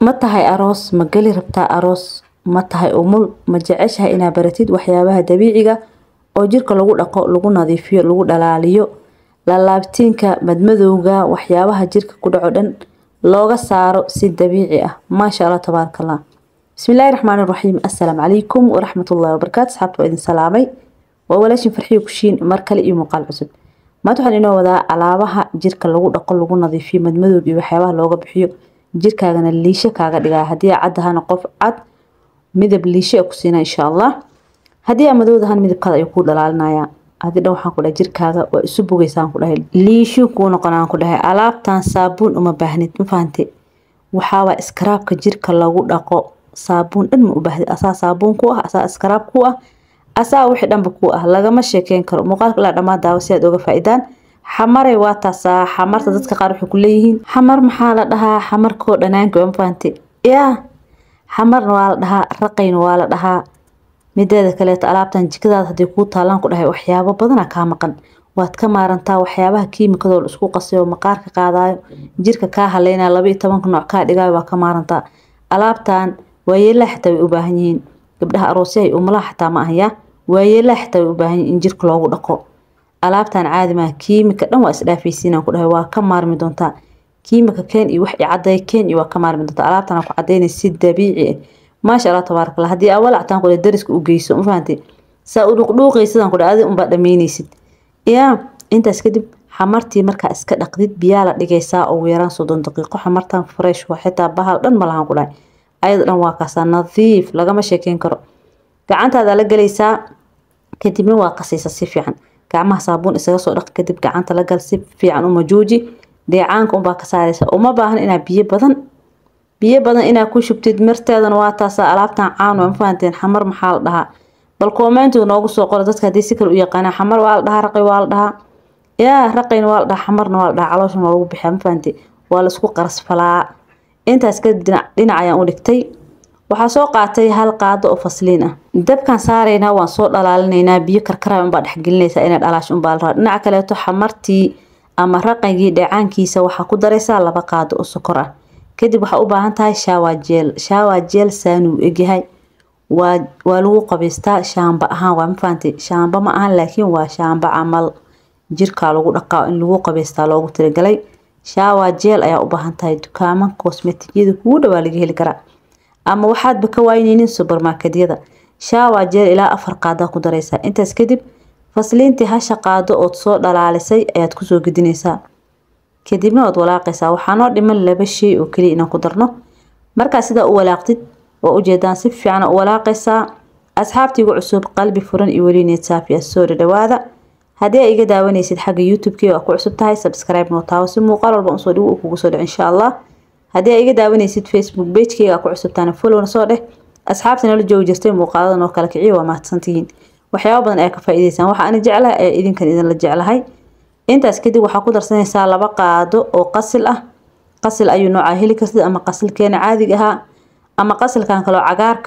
ma tahay aroos ma geli rabtaa aroos ma tahay umul ma jeceshahay inaad baratid waxyaabaha dabiiciga oo jirka lagu dhaqo lagu nadiifiyo lagu dhalaaliyo laalaabtiinka madmadowga waxyaabaha jirka ku dhaco dhan looga saaro si dabiici ah maasha allah tabaaraka allah bismillaahi raxmaani raxiim assalaamu calaykum waraxmatullaahi wabarakaatu asxaabta waa idin salaamay waa walaashin farxiyo kushiin mar kale iyo muuqaal cusub maanta waxaan inoo wadaa alaabaha jirka lagu dhaqo lagu nadiifiyo madmadowga iyo waxyaabaha looga bixiyo jirkaagana liisho kaaga dhigaa haddii aa cad ahana qof cad midab liisho ku siina insha allah haddii aa madow ahana midabkaada ayuu kuu dhalaalinaya adi dhan waxaan ku dhahay jirkaaga waa isu bogeysaan ku dhahay liisho kuu noqonaan ku dhahay alaabtan saabuun uma baahnid ma fahante waxaawaa iskaraabka jirka lagu dhaqo saabuun dhan ma u baahdid asaa saabuun ku ah asaa iskaraab ku ah asaa wixii dhanba ku ah lagama sheekeyn karo muuqaalka ilaa dhammaan daawo si aad oga faa-idaan xamaray waa taasaa xamarta dadka qaar waxay ku leeyihiin xamar maxaa la dhahaa xamarkoo dhanaanka waa ma fahante yaa xamarna waa la dhahaa raqayna waa la dhahaa mideeda kaleeto alaabtan jikadaada haddii kuu taalaan ku dhahay waxyaabo badana kaa maqan waad ka maarantaa waxyaabaha kiimikadoo la isku qasayo maqaarka qaadayo jirka kaa haleynaya laba iyo tobanka nooc kaa dhigaayo waa ka maarantaa alaabtan waayeelaha xataa way u baahan yihiin gabdhaha aroosyaha iyo umalaha xataa ma ahaya waayeelaha xataa way u baahan yihiin in jirka loogu dhaqo alaabtan caadi maaha kiimika dhan waa isdhaafaysiinaan ku dhahay waa ka maarmi doontaa kiimika keen iyo wax caday keen iyo waa ka maarmi doontaa alaabtan ku cadaynay si dabiici ah maasha allah tabaaraka allah haddii awal actaan ku dariska u geyso ma fahantay saa u dhuuqdhuuqaysidaan ku adi unbaa dhamaynaysid yaa intaas kadib xamartii markaa iska dhaqdid biyaa la dhigaysaa ugu yaraan soddon daqiiqo xamartan fresh waa xitaa bahal dhan ma lahan ku dhahay ayada dhan waa kaasaa nadiif lagama sheekeyn karo gacantaada la galaysaa kadibna waa qasaysa si fiican gacmaha saabuun isaga soo dhaq kadib gacanta la gal si fiican u majuuji dheecaanka unbaa ka saaraysa uma baahan inaa biyo badan biyo badan inaa ku shubtid marteedana waa taasa alaabtan caan waa ma fahanteen xamar maxaa la dhahaa bal koomeyntu noogu soo qoro dadka haddii si kale u yaqaanaa xamar waa la dhahaa raqay waa la dhahaa yaa raqayna waa la dhahaa xamarna waa la dhahaa calooshan waa lagu bixiyaa ma fahante waa laisku qarasfalaa intaas kadib dhinac ayaan u dhigtay waxaa soo qaatay hal qaado oo fasliin ah dabkaan saaraynaa waan soo dhalaalinaynaa biyo karkara unbaa dhexgelinaysaa inay dhalaash unbaa la rabaa dhinaca kaleeto xamartii ama raqaygii dheecaankiisa waxaa ku daraysaa laba qaado oo sokor ah kadib waxaa u baahan tahay shaawajeel shaawajeel saanuu egyahay waa waa lagu qabaystaa shaamba ahaan waa ma fahantay shaamba ma ahan laakiin waa shaamba camal jirkaa lagu dhaqaa in lagu qabaystaa loogu talagalay shaawajeel ayaa u baahan tahay dukaaman kosmetigyada kugu dhawaa laga heli karaa ama waxaadba ka wayneynin subermarketyada shaawajeel ilaa afar qaadaa ku daraysaa intaas kadib fasliintii hasha qaado ood soo dhalaalisay ayaad kusoo gedinaysaa kadibna waad walaaqaysaa waxaa noo dhiman laba shay oo keliya inaan ku darno markaa sidaa u walaaqdid waa ujeedaan si fiican u walaaqaysaa asxaabtiigu cusub qalbi furan iyo welineed saafi ah soo dhadhawaada haddii ay iga daawanaysid xagga youtube-kii waa ku cusub tahay subscribe noo taawo si muuqaal walba usoo dhigo uu kugu soo dhaco insha allah haddii ay iga daawanaysid facebook pagekeyga ku cusubtaana followna soo dheh asxaabta nala joogi jirtay muuqaalada noo kala kiciyo waa mahadsantihiin waxyaaba badan ayaa ka faa-iideysaan waxa ani jeclahay ayaa idinkan idinla jeclahay intaas kadib waxaa ku darsanaysaa laba qaado oo qasil ah qasil ayuu noocaa heli kartid ama qasilkeena caadiga ahaa ama qasilkan kaloo cagaarka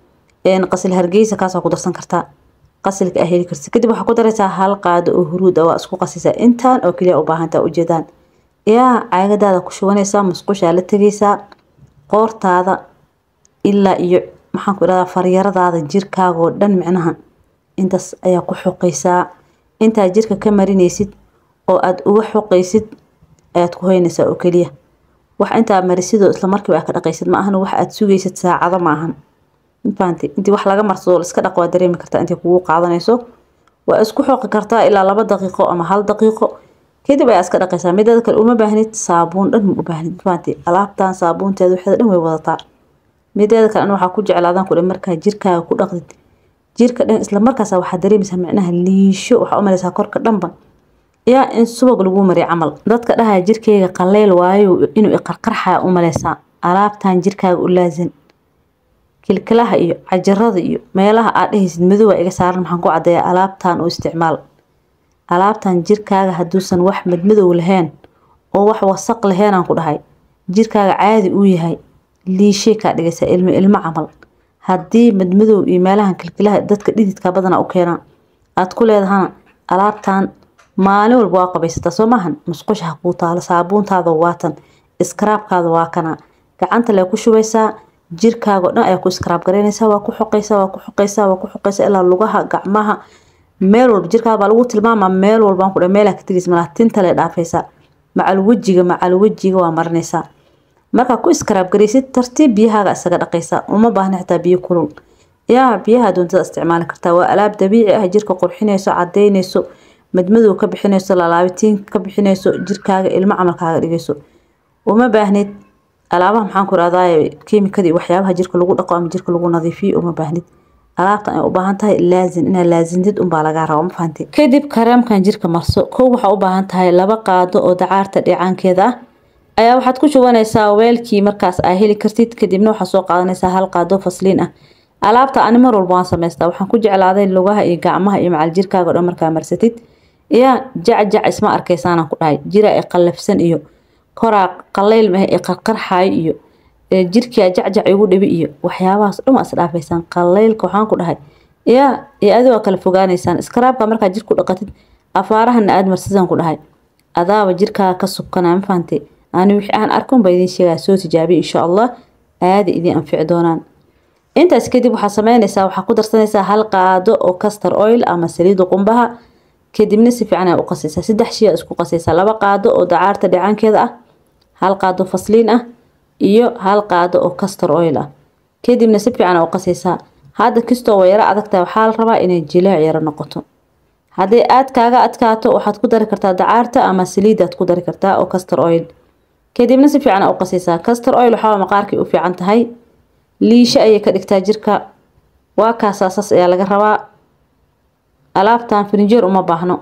qasil hargeysa kaasaa ku darsan kartaa qasilka aa heli kartid kadib waxaa ku daraysaa hal qaado oo huruud ah waa isku qasaysaa intaan oo keliya u baahantaa ujeedaan yaa caagadaada ku shubanaysaa musqushaa la tegaysaa qoortaada ilaa iyo maxaan ku idhahdaa faryaradaada jirkaagoo dhan micnaha intaas ayaa ku xoqaysaa intaa jirka ka marinaysid oo aada uga xoqaysid ayaad ku hoynaysaa oo keliya wax intaa marisidoo islamarkiiba aad ka dhaqaysid ma ahan wax aada sugaysid saacado ma ahan mafahante intii wax laga marsado iska dhaq waa dareemi kartaa intay kugu qaadanayso waa isku xoqi kartaa ilaa laba daqiiqo ama hal daqiiqo kadib ayaa iska dhaqaysaa mideeda kale uma baahnid saabuun dhan ma u baahnid mafahante alaabtan saabuunteeda waxeeda dhan way wadataa mideeda kale an waxaa ku jeclaadaan ku dhan markaa jirkaaga ku dhaqdid jirka dhan isla markaas waxaa dareemaysaa micnaha liisho waxaa u malaysaa korka dhanba yaa in subag lagu mariya camal dadka dhahaya jirkeyga qaleyl waayo inuu iqarqarxaya u malaysaa alaabtan jirkaaga u laasan kilkilaha iyo cajarada iyo meelaha aad dhehaysid madowa iga saaran maxaan ku cadeeyaa alaabtan u isticmaal alaabtan jirkaaga hadduusan wax madmadow lahayn oo wax wasaq laheenaan ku dhahay jirkaaga caadi uu yahay liishay kaa dhigaysaa ilmo ilmo camal haddii madmadow iyo meelahan kilkilaha dadka dhididka badana u keenaan aad ku leedahana alaabtan maalin walba waa qabaysataa soo maahan musqusha ha kuu taalo saabuuntaada waatan iskaraabkaada waa kana gacanta lee ku shubaysaa jirkaaga o dhan ayaa ku iskaraab garaynaysaa waa ku xoqaysaa waa ku xoqaysaa waa ku xoqaysaa ilaa lugaha gacmaha meel walba jirkaaga baa lagu tilmaamaa meel walbaan ku dha meelaa ka tegaysa malaa tinta lee dhaafaysaa macal wejiga macal wejiga waa marinaysaa markaa ku iskaraab garaysid tartiib biyahaaga isaga dhaqaysaa uma baahna xitaa biyo kulul yaa biyaha doontada isticmaali kartaa waa alaab dabiici ah jirka qurxinayso cadaynayso madmadow ka bixinayso lalaabitiin ka bixinayso jirkaaga ilmo camalkaaga dhigayso uma baahnid alaabaha maxaan ku irahdaa kiimikadii waxyaabaha jirka lagu dhaqo ama jirka lagu nadiifiyo uma baahnid alaabtan ay u baahan tahay laazim inaad laazimtid unbaa lagaa raba ma fahanti kadib kareemkan jirka marso kow waxaa u baahan tahay laba qaado oo dacaarta dheecaankeeda ah ayaa waxaad ku shubanaysaa weelkii markaas aa heli kartid kadibna waxaad soo qaadanaysaa hal qaado fasliin ah alaabta ani mar walba waan samaystaa waxaan ku jeclaaday lugaha iyo gacmaha iyo macal jirkaaga o dhan markaa marsatid yaa jacjac isma arkaysaanaan ku dhahay jira ee qallafsan iyo koraa qallayl mah ee qarqarxaayo iyo jirkia jacjac igu dhibi iyo waxyaabahaas dhan waa isdhaafaysaan qalaylka waxaan ku dhahay yaa iyo adi waa kala fogaanaysaan iskaraabka markaa jirku dhaqatid afaarahana aada marsidaan ku dhahay adaaba jirkaaga ka subkanaa ma fahantay ani wixii aan arkun baa idiin sheegaa soo tijaabiya insha allah aada idiin anfici doonaan intaas kadib waxaa sameynaysaa waxaa ku darsanaysaa hal qaado oo castor oil ama saliida qumbaha kadibna si fiican ayaa u qasaysaa saddex shay aa isku qasaysaa laba qaado oo dacaarta dhicaankeeda ah hal qaado fasliin ah iyo hal qaado oo castor oil ah kadibna si fiican aa u qasaysaa hadda kastoo waa yaro adagtahay waxaa la rabaa inay jilaac yaro noqoto hadday aad kaaga adkaato waxaad ku dari kartaa dacaarta ama saliidaad ku dari kartaa oo castor oil kadibna si fiican aa u qasaysaa castor oil waxaa maqaarkay u fiican tahay liisho ayay ka dhigtaa jirka waa kaasaasas ayaa laga rabaa alaabtan firinjeer uma baahno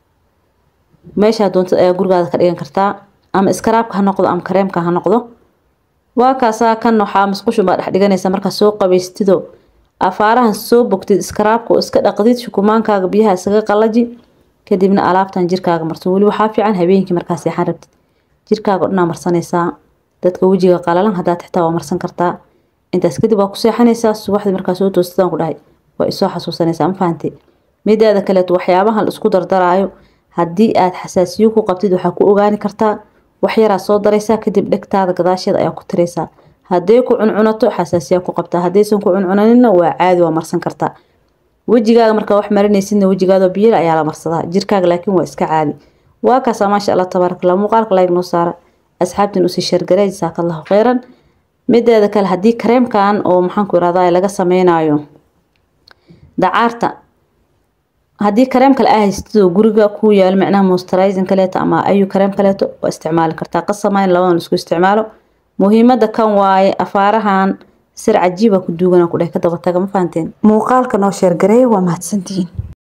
meeshaa doontad ayaa gurigaada ka dhigan kartaa ama iskaraabka ha noqdo ama kareemka ha noqdo waa kaasaa kan waxaa musqushun baa dhex dhiganaysa markaa soo qabaystido afaarahan soo bogtid iskaraabka oo iska dhaqdid shukumaankaaga biyaha isaga qalaji kadibna alaabtan jirkaaga marso weli waxaa fiican habeenkii markaa seexan rabtid jirkaaga o dhanaa marsanaysaa dadka wejiga qalalan haddaad xitaa waa marsan kartaa intaas kadib waa ku seexanaysaa subaxdii markaa soo toostadaan ku dhahay waa isoo xasuusanaysaa ma fahantay mideeda kaleeto waxyaabahan isku dardaraayo haddii aad xasaasiyo ku qabtid waxaa ku ogaani kartaa wax yaraa soo daraysaa kadib dhegtaada gadaasheeda ayaa ku tiraysaa hadday ku cuncunato xasaasiyaa ku qabtaa haddaysan ku cuncunaninna waa caadi waa marsan kartaa wejigaaga markaa wax marinaysidna wejigaadoo biyala ayaa la marsadaa jirkaaga laakiin waa iska caadi waa kaasaa maasha allah tabaarak allah muuqaalka layg noo saara asxaabtin usii shargaray jasaaka allahu kheyran mideeda kale haddii kareemkan oo maxaanku irahdaa laga sameynayo dacaarta haddii kareem kale aa haystidoo guriga ku yaalo micnaha moisturizing kaleeto ama ayu kareem kaleeto waa isticmaali kartaa qasama in labadan isku isticmaalo muhiimada kan waaye afaarahan sir cajiiba ku duugana ku dheh ka daba taga ma fahanteen muuqaalka noo sheergareeya waa mahadsantihiin